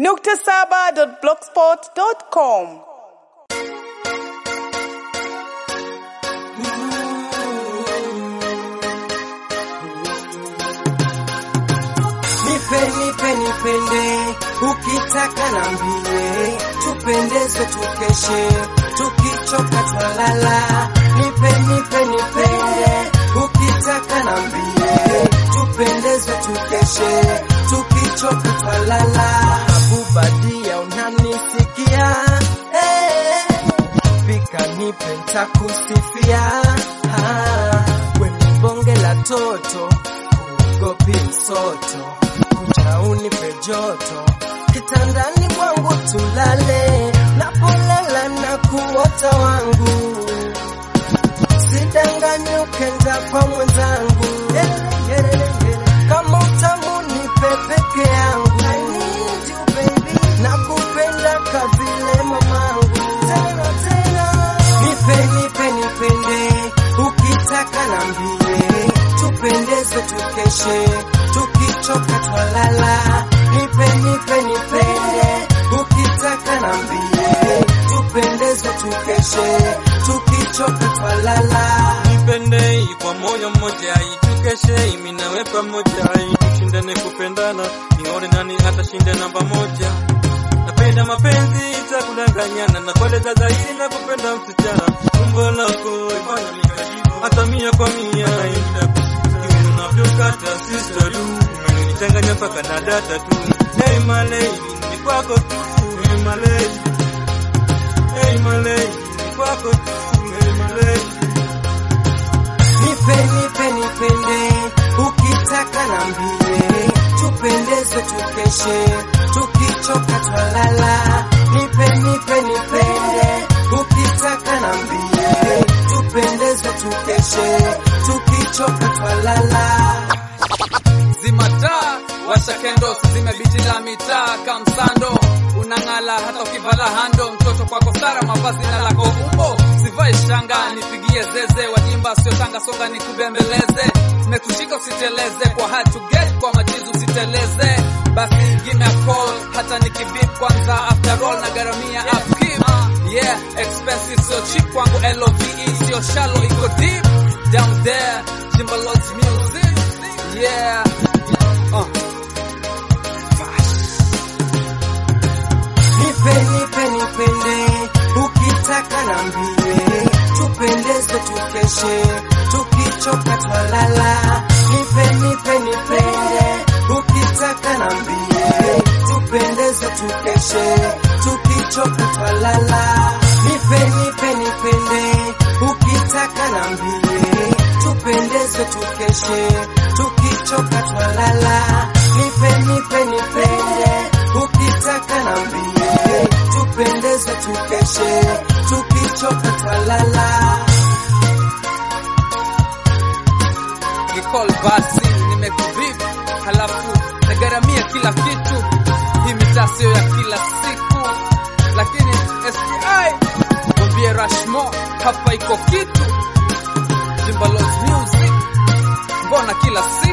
nukta saba dot blogspot dot com. Nipe, nipe, nipende, ukitaka nambie, tupendezwe tukeshe, tukichoka twalala. Nipe, nipe, nipende, ukitaka nambie, tupendezwe tukeshe, tukichoka twalala. Abubadia unanisikia? Eh, Pika nipe ntakusifia, Ah, kwenye bonge la toto gopi msoto kuja unipe joto kitandani kwangu tulale napolala na kuota wangu sidanganyi ukenda kwa mwenzangu kama utamu nipe peke yangu nakupenda kavile mamangu tena tena nipe nipe nipende ukitaka nambie tupendeze tukeshe tukichoka twalala nipe nipe nipende ukitaka nambie tupendeze tukeshe tukichoka twalala nipende kwa moyo mmoja itukeshe imi nawe pamoja tushindane kupendana nione nani atashinda namba moja napenda mapenzi itakudanganyana na kueleza zaidi na kupenda msichana umbo lako ifanya nikajibu hata mia kwa mia Kiuno unavyokata sister du umenichanganya mpaka na data tu hey my lady ni kwako tu hey my lady hey my lady ni kwako tu hey my lady nipe nipe nipende ukitaka nambie tupendeze tukeshe tukichoka twalala nipe nipe nipende ukitaka nambie tupendeze tukeshe tukichoka twalala zimataa washa kendo zime biti la mitaa kamsando unang'ala hata ukivala hando mtoto kwako sara mavazi na lako umbo sivai shanga nipigie zeze wajimba sio tanga songa nikubembeleze mekushika usiteleze kwa hard to get kwa majizu usiteleze basi give me a call hata nikibip kwanza after all na garamia upkeep yeah expensive sio cheap kwangu love sio shallow iko deep down there Jimba Lodge music yeah uh. nipe nipe nipende ukitaka nambie tupendeze tukeshe tukichoka twalala nipe nipe nipende ukitaka nambie tupendeze tukeshe tukichoka twalala nipe nipe nipende ukitaka nambie tupendeze tukeshe tukichoka twalala nipe nipe nipende ukitaka nambie tupendeze tukeshe tukichoka twalala Nicole basi nimekuvip halafu nagaramia kila kitu hii mitaa sio ya kila siku lakini STI mwambie Rashmo hapa iko kitu Jimbalos music mbona kila siku